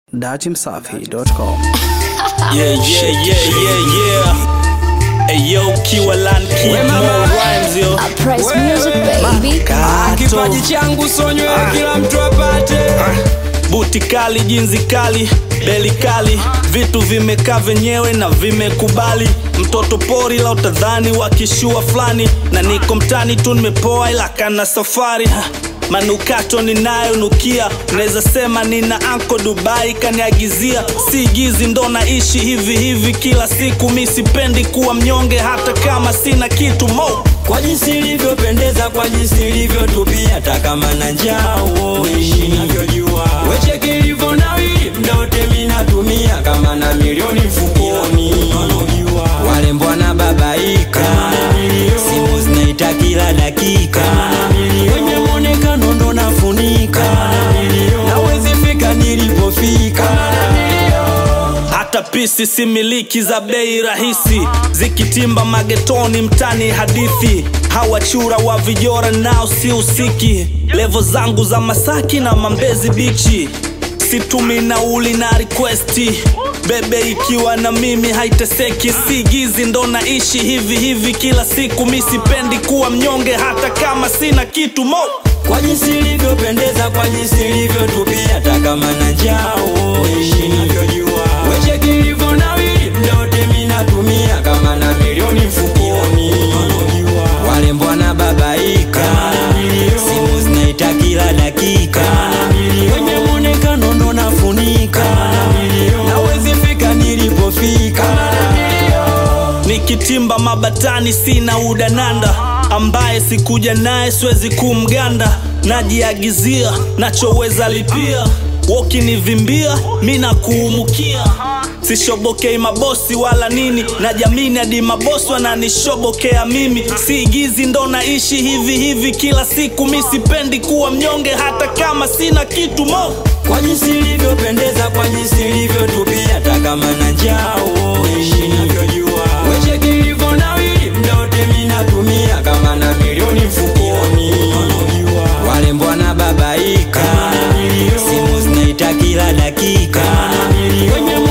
datimsafi.com. Yeah, yeah, yeah, yeah, yeah. Hey, yo, Kiwalan Kid, more rhymes, yo. I press music baby. kipaji changu sonywe kila mtu apate Buti kali, jinzi kali, beli kali, vitu vimekaa venyewe na vimekubali. Mtoto pori la utadhani wa kishua fulani, na niko mtani tu nimepoa, ila kana safari ha. Manukato ninayonukia, unaweza sema nina anko Dubai kaniagizia. Si gizi ndo naishi hivi hivi kila siku, mi sipendi kuwa mnyonge hata kama sina kitu mo kwa jinsi ilivyopendeza kwa jinsi ilivyotupia hata kama na njaa uishi navyojua wecheki ilivyo nawili mdote minatumia kama na milioni mfukoni wale mbwana babaika simu zinaita kila dakika wenye mwonekano ndo nafunika nawezi fika nilipofika hata pisi si miliki za bei rahisi zikitimba magetoni mtani hadithi hawachura wa vijora nao si usiki levo zangu za masaki na mambezi bichi situmi nauli na requesti bebe ikiwa na mimi haiteseki si gizi ndo naishi hivi hivi kila siku mi sipendi kuwa mnyonge hata kama sina kitu mo kwa jinsi ilivyopendeza kwa jinsi ilivyotupia hata kama na njaa uishi navyojua wecheki ilivyo nawili mdote minatumia kama na milioni mfukoni wale mbwana babaika simu zinaita kila dakika wenye mwonekano ndo nafunika nawezi fika nilipofika nikitimba mabatani sina udananda ambaye sikuja naye siwezi kumganda najiagizia nachoweza lipia wokinivimbia mi nakuumukia sishobokei mabosi wala nini na jamini hadi mabosi wananishobokea mimi si gizi ndo naishi hivi hivi kila siku mi sipendi kuwa mnyonge hata kama sina kitu mo kwa jinsi ilivyopendeza kwa jinsi ilivyotupia hata kama na njaa uishi navyojua wecheki ilivyo nawili mdote minatumia kama na milioni mfukoni wale mbwana babaika simu zinaita kila dakika wenye